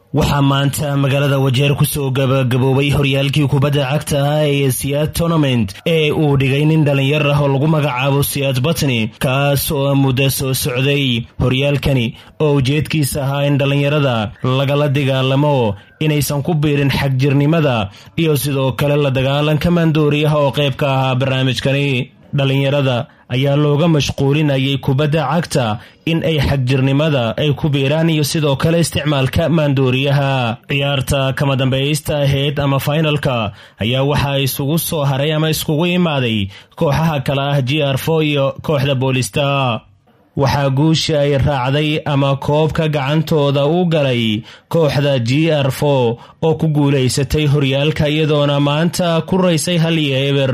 waxaa maanta magaalada wajeer kusoo gabagaboobay horyaalkii kubadda cagta ah ee siyaad tournament ee uu dhigay nin dhallinyar ah oo lagu magacaabo siyaad batni kaas oo muddo soo socday horyaalkani oo ujeedkiisa ahaa in dhallinyarada lagala dagaalamo inaysan ku biirin xagjirnimada iyo sidoo kale la dagaalanka maandooriyaha oo qayb ka ahaa barnaamijkani dhallinyarada ayaa looga mashquulinayay kubadda cagta in ay xagjirnimada ay ku biiraan iyo sidoo kale isticmaalka maandooriyaha ciyaarta kama dambaysta ahayd ama fainalka ayaa waxaa isugu soo haray ama iskugu imaaday kooxaha kale ah g r fo iyo kooxda boolista waxaa guusha ay raacday ama koobka gacantooda u galay kooxda g r fo oo ku guulaysatay horyaalka iyadoona maanta ku raysay hal iyo eber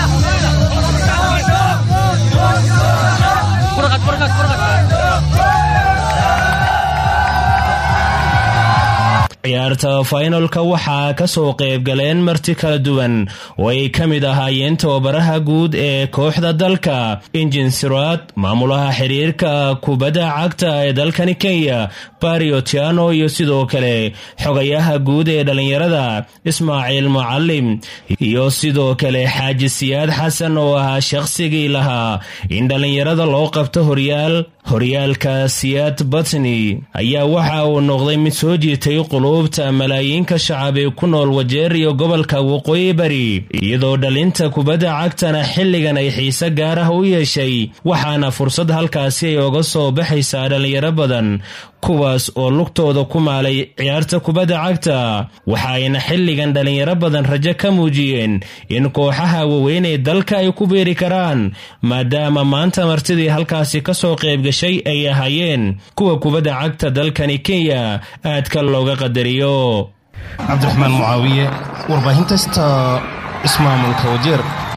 ciyaarta fainalka waxaa ka soo qayb galeen marti kala duwan oo ay ka mid ahaayeen tababaraha guud ee kooxda dalka injin siraad maamulaha xiriirka kubadda cagta ee dalkani kenya bariotiano iyo sidoo kale xogayaha guud ee dhallinyarada ismaaciil mucalim iyo sidoo kale xaaji siyaad xasan oo ahaa shaqsigii lahaa in dhallinyarada loo qabto horyaal horyaalka siyaad batni ayaa waxa uu noqday mid soo jiitay quluubta malaayiinka shacab ee ku nool wajeer iyo gobolka waqooyi bari iyadoo dhalinta kubadda cagtana xilligan ay xiise gaar ah u yeeshay waxaana fursad halkaasi ay oga soo baxaysaa dhallinyaro badan kuwaas oo lugtooda ku maalay ciyaarta kubadda cagta waxa ayna xilligan dhallinyaro badan rajo ka muujiyeen in kooxaha waaweyn ee dalka ay ku beeri karaan maadaama maanta martidii halkaasi kasoo qayb gashay ay ahaayeen kuwa kubadda cagta dalkani kenya aadka looga qadariyo cabdiraxmaan mucaawiye warbaahinta sta ismaamulka wajeer